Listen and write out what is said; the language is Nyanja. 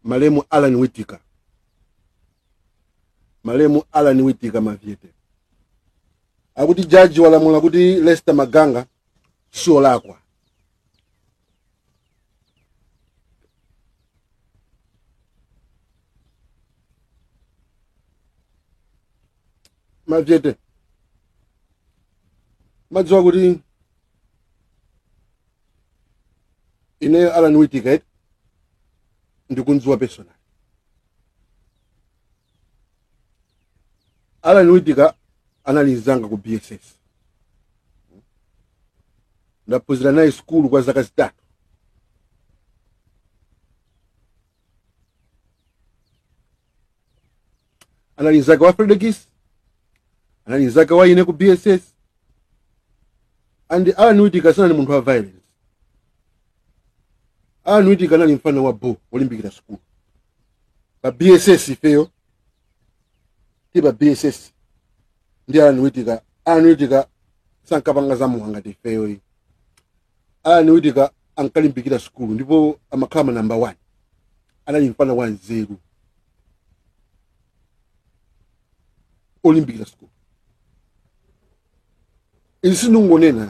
malemu alan whittaker malemu alan whittaker mavyete akuti jaji walamula kuti lester maganga siolakwa mavyete madziwa kuti ineyo alan whittaker eti ndikundziwa personal alan whittaker anali mzanga ku bss ndaphunzira naye skulu kwa zaka zitatu anali mzake wa fredekis anali mzake wa ine ku bss and alan whittaker sanali munthu wa violence alan whittaker anali mfana wa bo wolimbikira skulu pa bss ifeyo ti pa bss ndi alan whittaker alan whittaker sankapanga zamuwa ngati ifeyo iyi alan whittaker ankalimbikira skulu ndipo amakhala ma number one anali mfana wa nzeru olimbikira skulu izi sindingonena